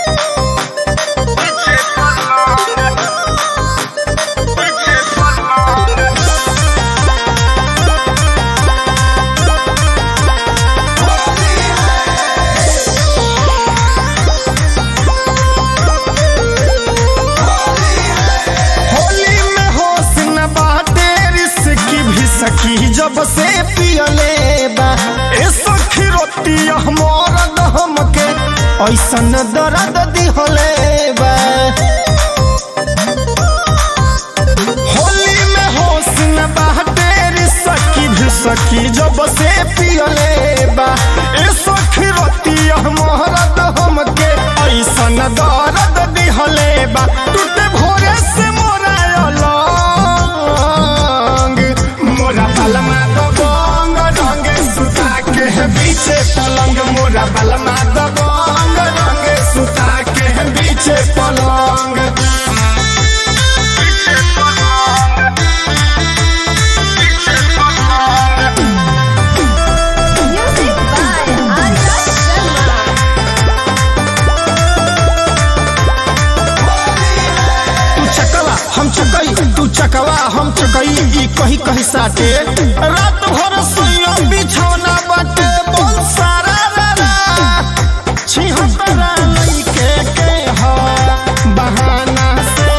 होली में होश न बाटे रिस्की भी सखी जब से पियले बा ए सखी रोटी हमर दहम के ऐसन दर्द दिहले बा होली में होश न बाटे रिस्की भी सखी जब से पियले बा ए सखी रोटी हमर दहम के ऐसन दर्द दिहले बा टूटे भोरे से मोरा अलंग मोरा बलमा दबंग रंगे सुता के है बीचे पलंग मोरा बलमा दबंग रंगे सुता के है बीचे पलंग Music by Arya Sharma. तू चकवा हम चकई तू चकवा हम चकई ई कही कही साटे रात भर सोइया बिछौना बाटे बोल सारा रा रा छिहत्तरा लइके के ह बहाना से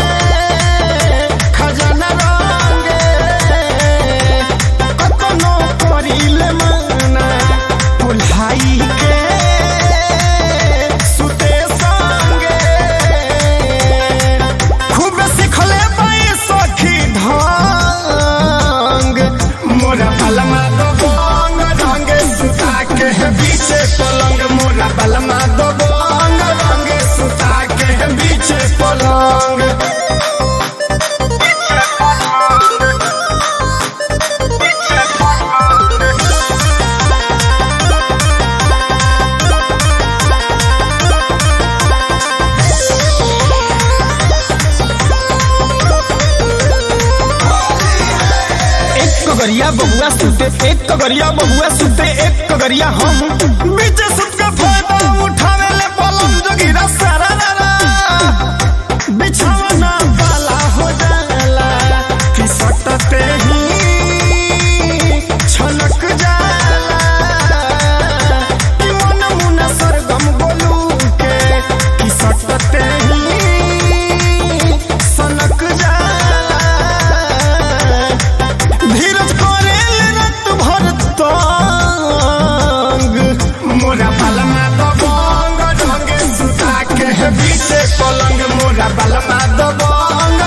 खजाना रंगे कतनो करिले मना पुल्हाई के सुते संगे खूब सिखले बाई सखी ढंग मोरा बलमा दो बंग रंगे सुता के है बीचे पलंग मोरा बलमा दो बंग रंगे सुता के है बीचे पलंग एक कगरिया बहुआ सुते एक कगरिया बहुआ सुते एक कगरिया हम बीच सुत के फायदा उठावे ले पलंग जगिरा सारा रा रा बिछौना वाला हो जाला कि सटते ही छलक जाला कि मन मुना सरगम बोलू के कि सटते ही सनक जाला धीरज करेल रत भर तंग मोरा बलमा दबंग ढंगे सुता के है बीचे पलंग मोरा बलमा दबंग